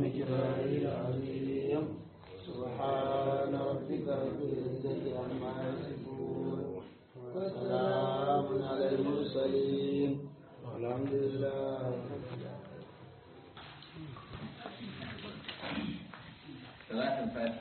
ومقداره العظيم سبحان ربك رب العزة عما يصفون وسلام على المرسلين والحمد لله صلاة الفاتحة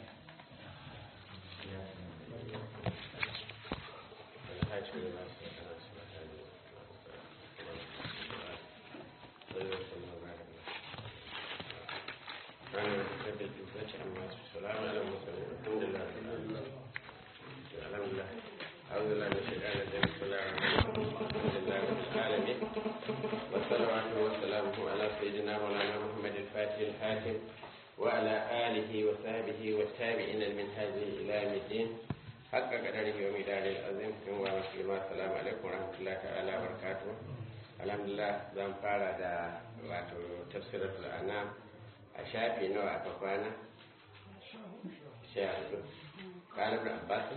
والصلوات والسلام على سيدنا مولانا محمد الفاتح الحاكم وعلى آله وصحبه والتابعين من هذه إلى يوم الدين حق قدره ومدار العظيم ثم السلام عليكم ورحمة الله تعالى وبركاته الحمد لله زan fara da wato tafsiratul anam a shafi nawa aka kwana sha hudu قال ابن عباس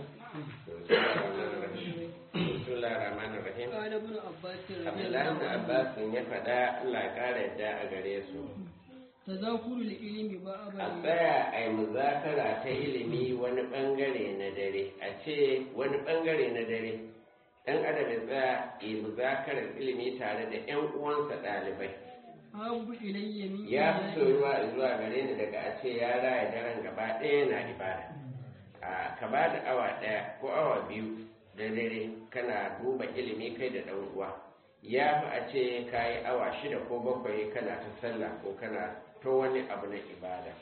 بسم الله الرحمن الرحيم قال ابن عباس عبد رضي الله الله بن عنه عباس ya faɗa Allah ya ƙara yadda a gare su تذاكر العلم a بابا tsaya a yi muzakara ta ilimi wani bangare na dare a ce wani bangare na dare ɗan adam ya tsaya yi muzakarar ilimi tare da 'yan uwansa ɗalibai أحب إلي من ya fi إياه. soyuwa zuwa gare ni daga a ce ya raya daren gaba ɗaya na ibada a ka ba da awa ɗaya ko awa biyu da dare kana duba ilimi kai da ɗan uwa ya fi a ce ka yi awa shida ko bakwai kana ta sallah ko kana to wani abu na ibada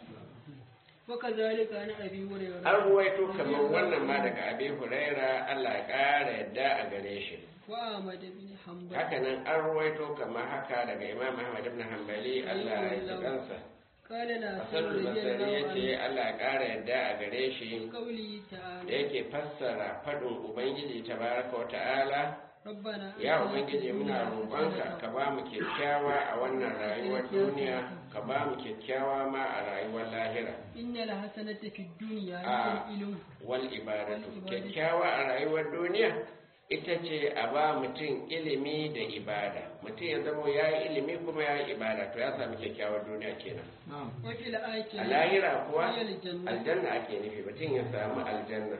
وكذلك أنا أبي هريرة an ruwaito kamar wannan ma daga abi huraira allah ya ƙara yadda a gare shi وأحمد بن حنبل hakanan an ruwaito kamar haka daga imam ahmad ibn hanbali allah ya ji kansa قال لا hasanul رضي basari الله ya ce عنه allah ya ƙara yadda a gare shi في قوله da تعالى yake fassara faɗin ubangiji tabaraka wa ta'ala ربنا ya آتنا في ubangiji muna الدنيا roƙonka حسنة ka ba mu kyakkyawa a wannan rayuwar duniya ka ba mu kyakkyawa ma a rayuwar lahira إن الحسنة في الدنيا هي آه. العلم wal ibadatu Wal ibadatu. kyakkyawa a rayuwar duniya ita ce a ba mutum ilimi da ibada mutum ya zama ya yi ilimi kuma ya yi ibada to ya sami kyakkyawar duniya kenan وفي a الآخرة lahira kuwa هي الجنة aljanna ake nufi mutum ya samu aljanna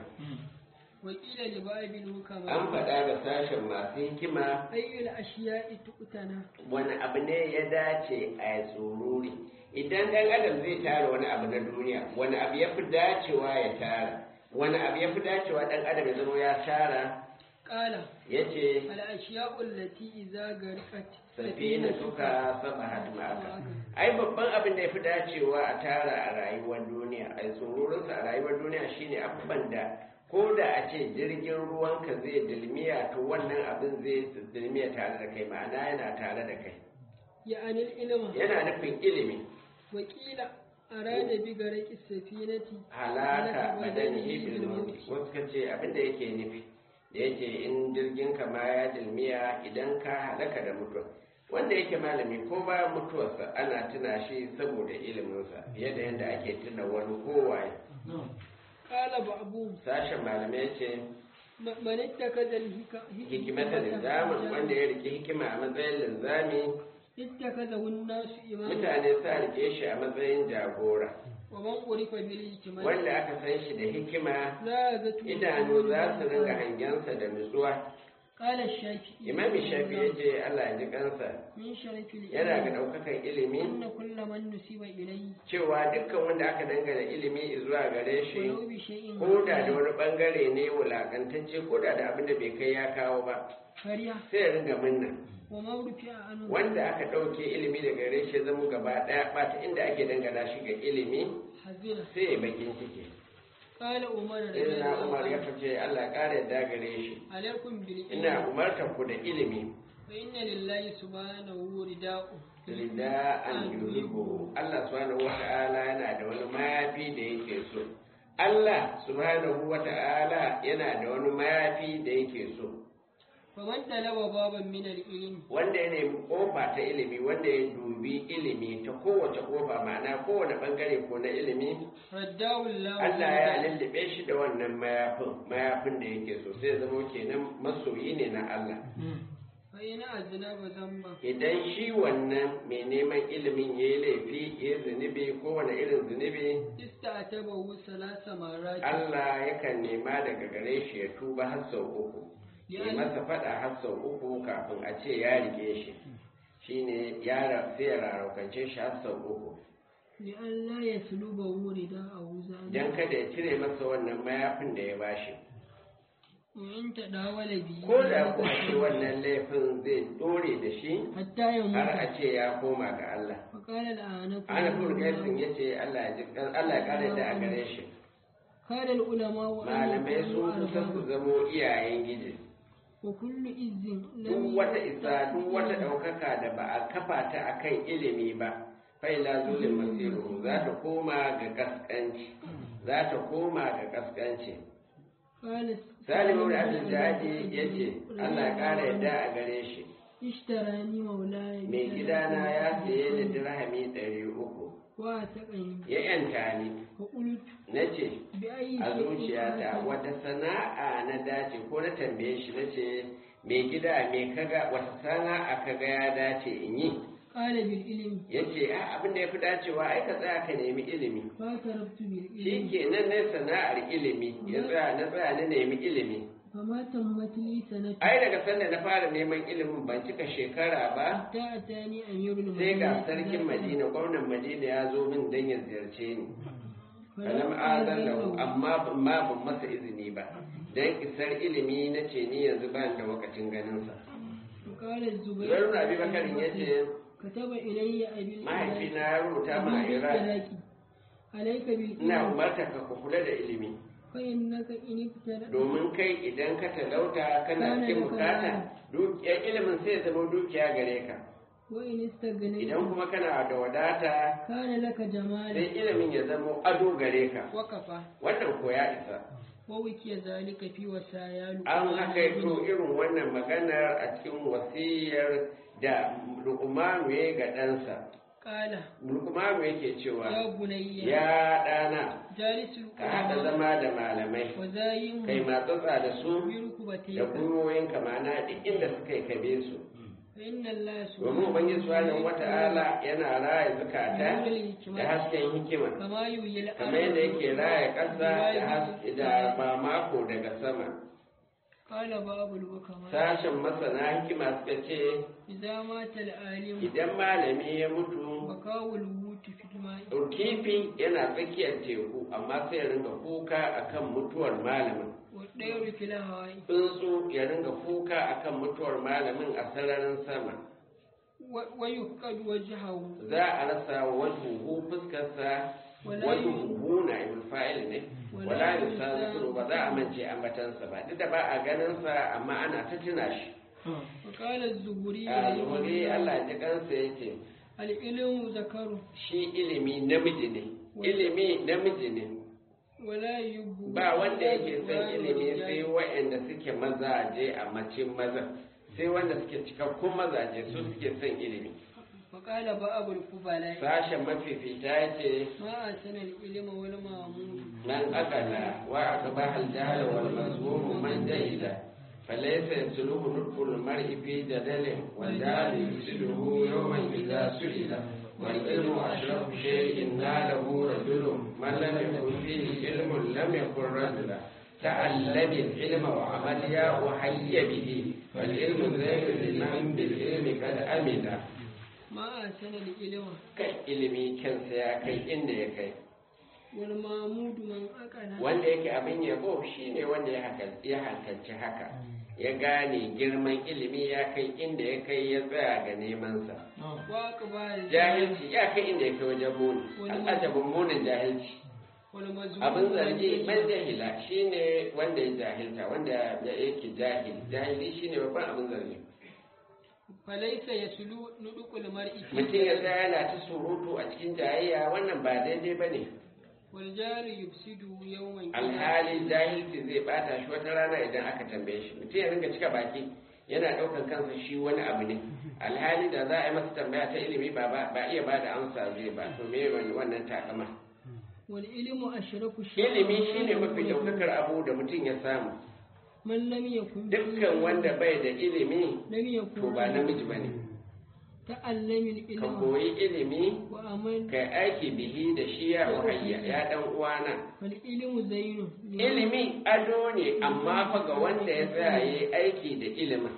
وقيل لبعض an الحكماء faɗa da sashen masu hikima أي الأشياء تؤتنا wani abu ne ya dace a yi tsururi idan ɗan adam zai tara wani abu na duniya wani abu ya fi dacewa ya tara wani abu ya fi dacewa ɗan adam ya zama ya tara قال ya ce الأشياء التي إذا غرقت safina suka saba ma'aka ai babban abin da ya fi dacewa a tara a rayuwar duniya a yi tsururinsa a rayuwar duniya shine abubuwan da ko da a ce jirgin ruwanka zai dilmiya to wannan abin zai dilmiya tare da kai ma'ana yana tare da kai يعني العلم yana nufin ilimi وقيل أراد بغرق السفينة halaka badanihi bil mauti wasu ka ce abin da yake nufi da yake in jirgin ka ma ya dilmiya idan ka halaka da mutuwa wanda yake malami ko bayan mutuwarsa ana tuna shi saboda iliminsa fiye da yadda ake tuna wani kowaye قال بعضهم sashen malamai ce م- من اتخذ الهك- hikimata linzamin wanda ya rike hikima a matsayin linzami اتخذه الناس إماما mutane sa rike shi a matsayin jagora ومن عرف بالحكمة wanda aka san shi da hikima زادته idanu za su ringa hangensa da nutsuwa قال الشافعي imami shafi ya ce allah ya ji kansa من شرف yana ga العلم ɗaukakan ilimi أن كل من نسب إليه cewa dukkan wanda aka dangana ilimi zuwa gare shi ولو بشيء ko da da wani bangare ne wulakantacce ko da da abin da bai kai ya kawo ba فريا sai ya ringa minna وما رفع عنه wanda aka ɗauke ilimi daga gare shi ya zama gaba ɗaya ba ta inda ake dangana shi ga ilimi حزنا sai ya bakin ciki قال عمر رضي sai na الله umar ya عنه fice allah ƙara yadda gare shi عليكم ina بالعلم umartar ku da ilimi فإن لله سبحانه رداء rida an yuhibbu Allah subhanahu wata'ala yana da wani mayafi da yake so Allah subhanahu wata'ala yana da wani mayafi da yake so فمن طلب بابا من العلم wanda ya nemi kofa ta ilimi wanda ya dubi ilimi ta kowace kofa ma'ana kowane bangare ko na ilimi رداه الله Allah ya رداء. lullube shi da wannan mayafin mayafin da yake so sai ya zama kenan masoyi ne na Allah فإن أذنب ذنبا idan shi wannan mai neman ilimin ya yi laifi ya yi zunubi kowane irin zunubi استعتبه ثلاث مرات Allah yakan nema daga gare shi ya tuba har sau uku ya masa faɗa har sau uku kafin a ce ya rike shi shine ya ra- sai ya rarraukance shi har sau uku لئلا يسلبه رداءه don ذلك kada ya cire masa wannan mayafin da ya bashi وإن تداول به ko da kuwa ce wannan laifin zai dore da shi حتى يموت har a ce ya koma ga Allah فقال الآنف ana kuma gaisin ya ce Allah ya ji- Allah ya kare da a gare shi كان العلماء أن malamai يكونوا sun kusa su أربابا zamo iyayen giji وكل إذ duk wata isa duk wata ɗaukaka da ba a kafa ta a kan ilimi ba faila zulin masiru za ta koma ga kaskanci za ta koma ga kaskanci قال salimu da abin jaji ya ce allah ya ƙara yadda a gare shi اشتراني مولاي mai gidana ya saye da dirhami ɗari uku واتقني ya yanta ni فقلت na ce بأي a شيء zuciyata أتى؟ wata sana'a na dace ko na tambaye shi na ce mai gida mai kaga wata sana'a kaga ya dace in yi قال بالعلم ya ce a abin da ya fi dacewa ai ka tsaya ka nemi ilimi فاعترفت shi بالعلم ke nan ne sana'ar ilimi ya tsaya na tsaya na nemi ilimi فما تمت لي سنة ai daga sanda na fara neman ilimin ban cika shekara ba حتى أتاني أمير sai المدينة ga sarkin madina gwamnan madina ya zo min don ya ziyarce ni kalam azan lahu amma ban ma ban masa izini ba dan isar ilimi na ce ni yanzu ba da wakacin ganinsa وقال الزبير zubair abi bakarin ya ce كتب إلي أبي mahaifina ya rubuta ma a iran عليك ina بالعلم umarta ka ku kula da ilimi فإنك إن ابتلأت domin kai idan ka talauta kana cikin bukata dukiyar ilimin sai ya zama dukiya gare ka وإن استغنيت idan kuma kana da wadata كان لك sai جمالا ilimin ya zama ado gare ka وكفى wannan ko ya isa ووكي ذلك في وسايا an haka to irin wannan maganar a cikin wasiyar da lukumanu ya ga ɗansa قال lukumanu yake cewa يا بني ya ɗana جالس ka haɗa القرآن zama da malamai وزايم kai matsatsa da su da بركبتيك gwiwoyinka mana duk inda suka yi kabe su فإن الله domin ubangiji subhanahu wata'ala yana raya zukata da hasken hikima كما يحيي kamar yadda yake raya ƙasa da haske da mamako daga sama قال باب الحكماء sashen masana hikima suka ce إذا مات العالم idan malami ya mutu بكاء الوت في الماء kifi yana tsakiyar teku amma sai ya ringa kuka akan mutuwar malamin والطير في الهواء tsuntsu ya ringa kuka akan mutuwar malamin a sararin sama و- ويفقد وجهه za a rasa wajuhu fuskarsa Wala wajuhu na ibn fa'il ne Wala wala yusa- yusa ba za a mance ambatansa ba duk da ba a ganin sa amma ana ta tuna shi وقال الزهري a رحمه zuhuri الله، Allah ji kansa yace العلم ذكر shi ilimi namiji ne ilimi namiji ne ولا يب ba wanda yake son ilimi sai waɗanda suke mazaje a macin maza sai wanda suke cikakkun mazaje su suke son ilimi وقال باب القبلاء sashen mafifita ya ce ما أحسن العلم والمعمول من أكل وأقبح الجهل والمذموم من جهل فليس يسلوه نطق المرء في جدل والجهل يفسده يوما إذا سئل والعلم أشرف شيء ناله رجل من لم يكن فيه علم لم يكن رجلا تعلم العلم وعمل يا وحي به فالعلم زين لمن بالعلم قد أمن ما أحسن العلم kai ilimi kansa ya kai inda ya kai والمعمود من أكل wanda yake abin yabo shine wanda ya haka- ya hankalci haka ya gane girman ilimi ya kai inda ya kai ya tsaya ga nemansa وأقبال jahilci ya kai inda ya kai wajen muni al'ajabin munin jahilci والمزموم abin من zargi جهل. man jahila shine wanda ya jahilta wanda ya yake jahil jahili shine babban abin zargi فليس يسلو نطق المرء في mutum ya جهل. tsaya yana ta surutu a cikin jayayya wannan ba daidai ba ne والجار يفسد يوما إذا alhali jahilci zai bata shi wata rana idan aka tambaye shi mutum ya ringa cika baki yana ɗaukar kansa shi wani abu ne alhali da za a yi masa tambaya ta ilimi ba ba ba iya bada amsa zai ba to me wani wannan takama والعلم أشرف شيء ilimi shine mafi ɗaukakar abu da mutum ya samu man lam yakun dukkan wanda bai da ilimi lam yakun to ba namiji ba ne ta'allamin ka ilma koyi ilimi wa amal ka aiki bihi da shi ya wahayya ya dan uwana wal ilmu zainu ilimi ado ne amma fa ga wanda ya tsaya yi aiki da ilimin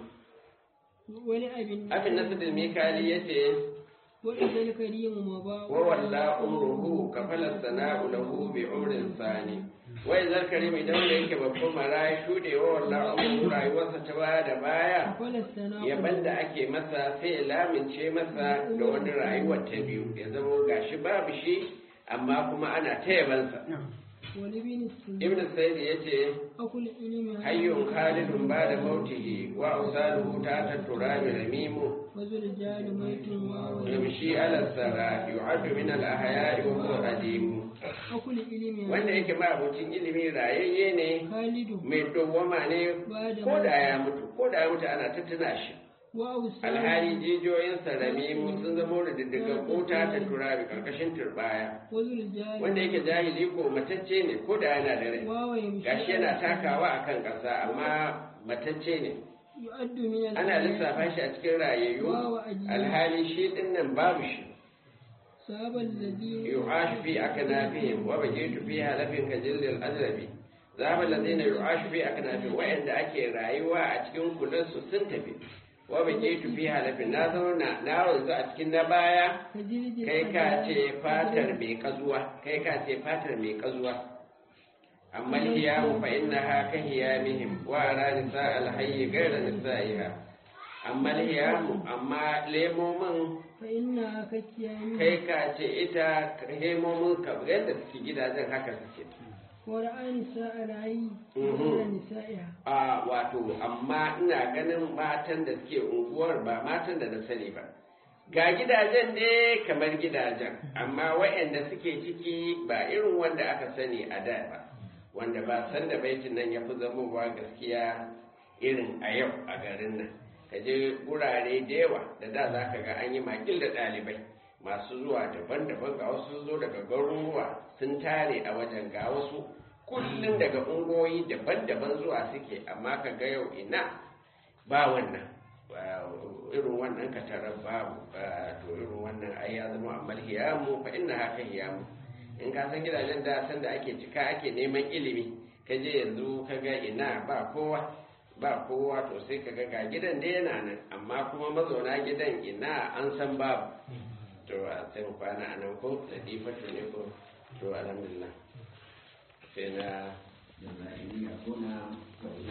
wani abin abin nasu da mikali ya ce wa idal karimu ma ba wa walla umruhu ka fala sana'u lahu bi umrin sani wa idan karim idan wanda yake babban mara shude wa walla umruhu rayuwarsa ta baya da baya falastana yaban da ake masa sai ya lamince masa da wani rayuwar ta biyu ya zama gashi babu shi amma kuma ana ta yabansa wani bin sun ibn sayyid ya ce akul ilmi hayyun khalidun ba da mautihi wa ausaluhu ta ta turabi ramimu wazul jali maitun wa wa yamshi ala sara yu'addu min al ahya'i wa huwa qadim akul ilmi wanda yake ma abocin ilimi rayayye ne khalidu mai dawwama ne ba da ko da ya mutu ko da ya mutu ana ta tuna shi wa usal alhali jijiyoyinsa ramimu sun zama da diddiga kota ta turabi karkashin turbaya wazul jali wanda yake jahili ko matacce ne ko da yana da rai wa wa yamshi gashi yana takawa akan ƙasa amma matacce ne yu'addu min al ana lissafa shi a cikin rayayyu alhali shi din nan babu shi sabal ladhi yu'ashu fi aknafihim wa bajitu fi halafin ka jildil ajrabi zaba ladina yu'ashu fi aknafihim wa'anda ake rayuwa a cikin kulansu sun tafi wa bajitu fi halafin na zauna na wanzu a cikin na baya tajridi kai ka ce fatar mai kazuwa kai ka ce fatar mai kazuwa amma hiyamu fa innaha ka hiyamihim wa ara nisa alhayy ghayra nisaiha amma hiyamu amma lemomin fa inna ka kiyami kai ka ce ita hemomin ka yadda suke gidajen haka suke wa ra'ani sa'al hayy Mhm. wa nisa'iha a wato amma ina ganin matan da suke unguwar ba matan da na sani ba ga gidajen ne kamar gidajen amma waɗanda suke ciki ba irin wanda aka sani a da ba wanda ba san da baitin nan ya fi zamowa gaskiya irin a yau a garin nan ka je gurare da yawa da da za ka ga an yi makil da ɗalibai masu zuwa daban-daban ga wasu sun zo daga garuruwa sun tare a wajen ga wasu kullum daga ungoyi daban-daban zuwa suke amma ka ga yau ina ba wannan ba irin wannan katarar babu ba to irin wannan ai ya zama amal hiyamu fa inna haka hiyamu in ka san gidajen da san da ake cika ake neman ilimi ka je yanzu ka ga ina ba kowa ba kowa to sai ka ga ga gidan da yana nan amma kuma mazauna gidan ina an san babu to a sai mu kwana a nan ko da difatu ne ko to alhamdulillah sai na da ko na